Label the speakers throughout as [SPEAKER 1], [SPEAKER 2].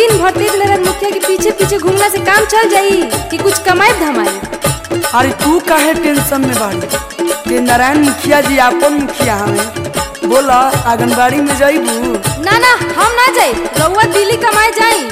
[SPEAKER 1] दिन भर तेज लहर मुखिया के पीछे पीछे घूमला से काम चल जाई कि कुछ कमाई धमाई
[SPEAKER 2] अरे तू काहे टेंशन में बाड़ी ते नारायण मुखिया जी आपन मुखिया हमें बोला आंगनबाड़ी में जाइबू
[SPEAKER 1] ना ना हम ना जाई रउआ दिल्ली कमाए जाई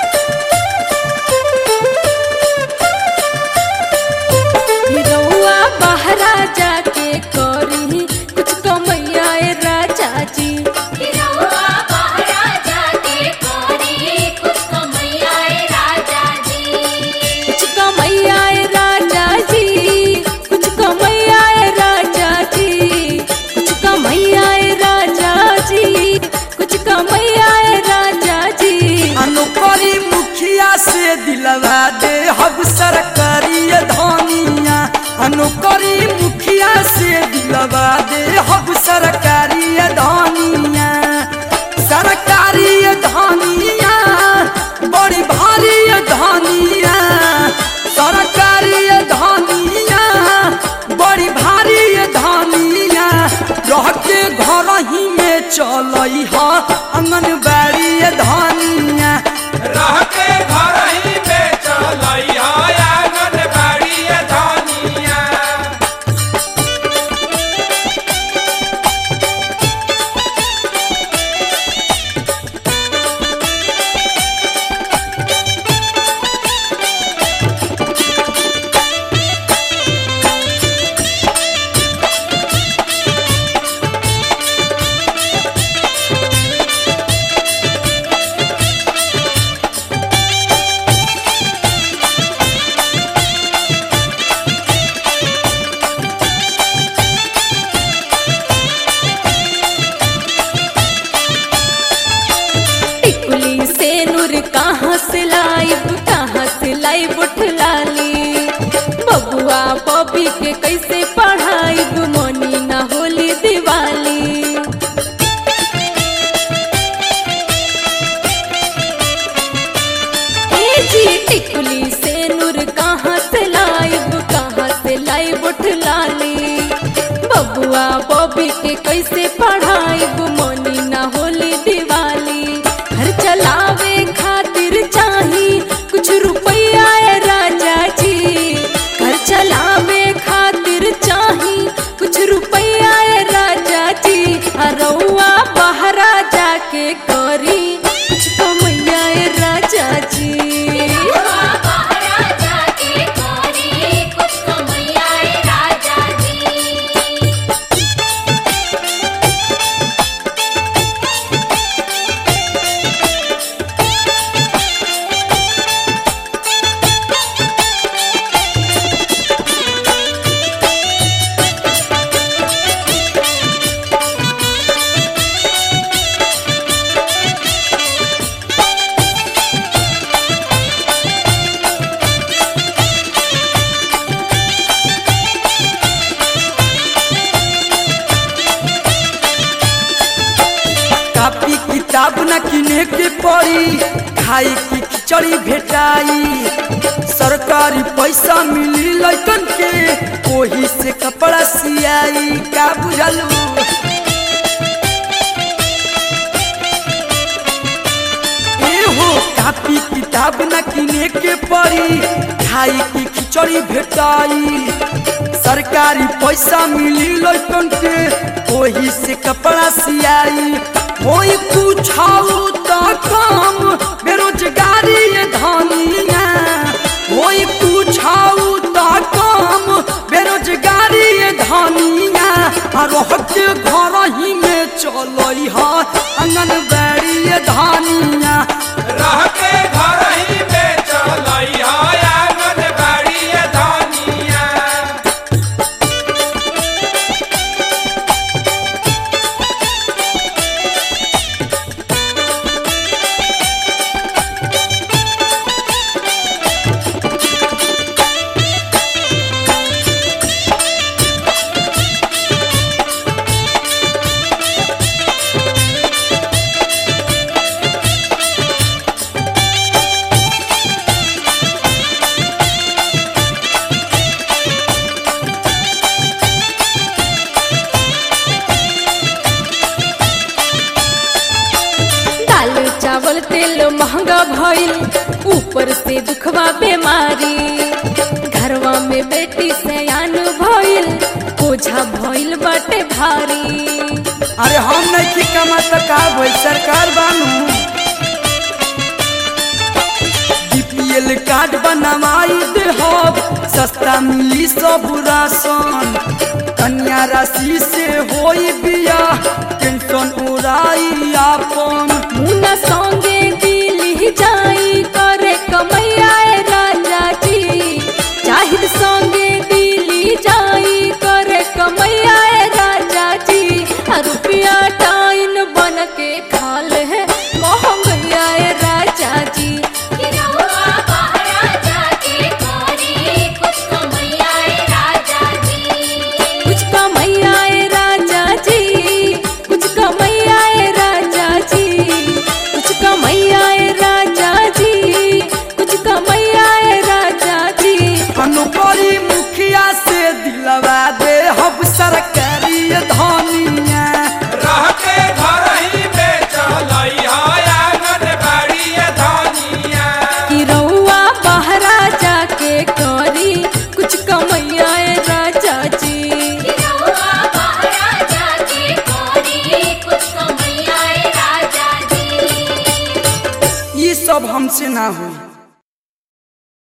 [SPEAKER 1] रउआ बहरा जाके करी कुछ कमैया ए राजा जी
[SPEAKER 3] रउआ बहरा जाके कोरी कुछ कमैया ए राजा जी
[SPEAKER 1] कुछ कमैया ए राजा जी कुछ कमैया ए राजा जी कुछ कमैया ए राजा जी कुछ कमैया ए राजा जी
[SPEAKER 2] अनुपरी मुखिया से दिलवा दे हब सरकारी धनिया अनुपरी मुखिया से दिलवा दे हब सरकारी धनिया सरकारी धनिया बड़ी भारी धनिया सरकारी धनिया बड़ी भारी धनिया रह के घर ही में चलई ह आंगनबाड़ी धनिया
[SPEAKER 4] रह के घर ही पे चलई है आंगनबाड़ी धनिया
[SPEAKER 1] टिकुली से नूर कहाँ से लाइब कहाँ से लाइब उठलाली बबुआ बबी के कैसे पढ़ाइब मनी ना होली दिवाली ए जी टिकुली से नूर कहाँ से लाइब कहाँ से लाइब उठलाली बबुआ बबी के कैसे पढ़ाइब मनी ना होली दिवाली घर चलावे खातिर चाही कुछ रुपया ए राजा जी घर चलावे खातिर चाही कुछ रुपया ए राजा जी आ रउआ बहरा जाके करी कुछ कमैया ए राजा जी
[SPEAKER 3] रउआ बहरा जाके कोरी कुछ कमैया ए राजा जी
[SPEAKER 2] कापी किताब न किने के पड़ी खाई की खिचड़ी भेटाई सरकारी पैसा मिली लैकन के ओही से कपड़ा सियाई का बुझलू एहो कापी किताब न किने के पड़ी खाई की खिचड़ी भेटाई सरकारी पैसा मिली लैकन के ओही से कपड़ा सियाई होई पूछाऊ तो काम बेरोजगारी ये धनिया होई पूछाऊ तो काम बेरोजगारी ये धनिया आ रह के घर ही में चलई ह आंगनबाड़ी ये धनिया
[SPEAKER 4] रह के घर ही पे चलई है आंगनबाड़ी धनिया
[SPEAKER 3] रउआ
[SPEAKER 1] महंगा भइल ऊपर से दुखवा बीमारी घरवा में बेटी सयान भइल बोझा भइल बाटे भारी
[SPEAKER 2] अरे हम नहीं की कमा तो का भाई सरकार बानू बीपीएल कार्ड बनवाई दे हम सस्ता मिली सब राशन कन्या राशि से होई बिया टेंशन उड़ाई आपन
[SPEAKER 1] मुना संगे दिल्ली जाई करे कमैया ए राजा जी चाहिद संगे दिल्ली जाई करे कमैया ए राजा जी आ रुपया टाइन बन के खाल है महंगैया ए राजा जी
[SPEAKER 3] रउआ बहरा जाके करी कुछ कमैया ए राजा जी
[SPEAKER 1] कुछ कमैया ए राजा जी कुछ कमैया ए राजा जी कुछ कमैया ए राजा जी कुछ कमैया ए राजा जी
[SPEAKER 2] अनुपरी मुखिया से दिलवा दे हम सरकारी धनिया
[SPEAKER 4] रह के घर ही बेचलई आंगन बाड़ी धनिया
[SPEAKER 1] कि रउआ बहरा जाके करी कुछ कमैया ए राजा जी
[SPEAKER 3] रउआ बहरा जाके करी कुछ कमैया ए राजा जी
[SPEAKER 2] ये सब हमसे ना हुई